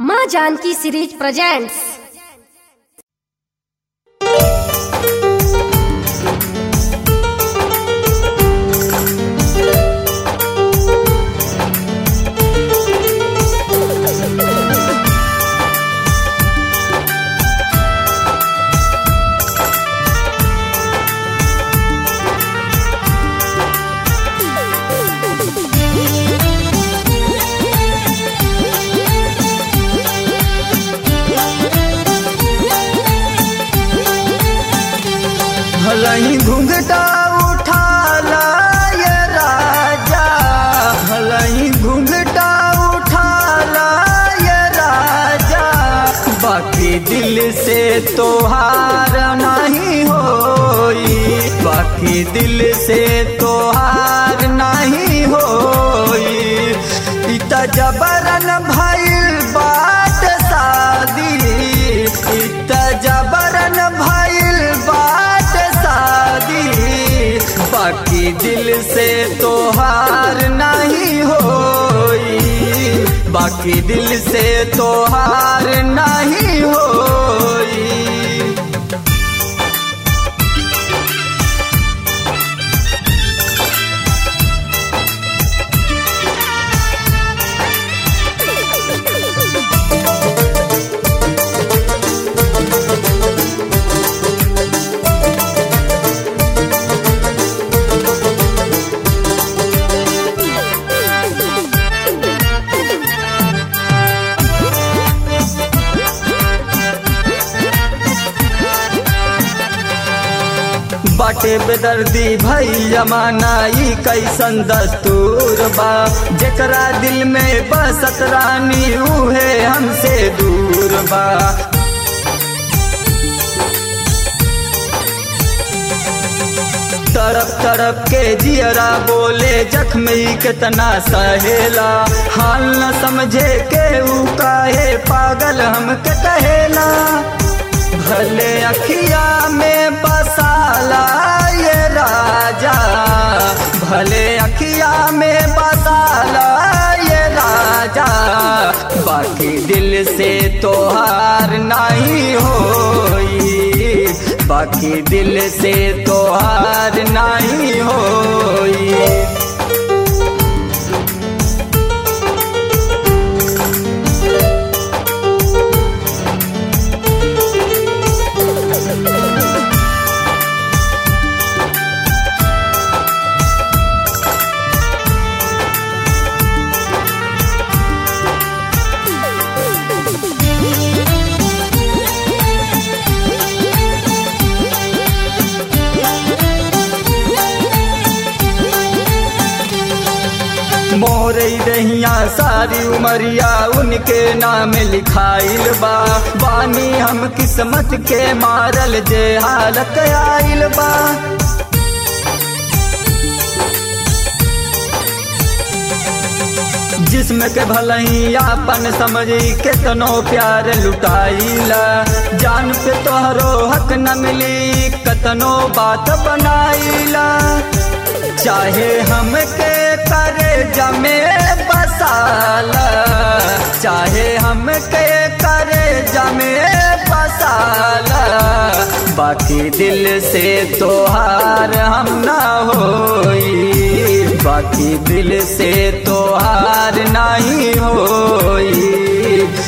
माँ Janaki series presents भलही घुंघटा उठा ये राजा भलही घुंघटा उठा ये राजा बाकी दिल से तोहार नहीं होई बाकी दिल से तोहार नहीं होई इता जबरन भइल बात शादी इता जबरन भइल बात शादी बाकी दिल से तोहार नहीं होई बाकी दिल से तोहार नहीं होई बाटे बेदर्दी भई जमाना ई कैसन दस्तूर बा जेकरा दिल में बसत रानी उहे हमसे दूर बा तरफ तरफ के जियरा बोले जख्मी कितना सहेला हाल न समझे के ऊ काहे पागल हमके कहेला भले अखिया में बसाला ये राजा भले अखिया में बसाला ये राजा बाकी दिल से तोहार नहीं होई बाकी दिल से तोहार नहीं होई मोरे दहिया सारी उमरिया उनके नाम लिखाइल बा बानी हम किस्मत के मारल जे हालत आइल बा जिसम के भलही आपन समझी केतनो प्यार लुटाइला जान पे तोहरो हक न मिली कतनो बात बनाइला चाहे हमके करे जमे बसाला चाहे हमके करे जमे बसाला बाकी दिल से तोहार हम ना होई बाकी दिल से तोहार नहीं होई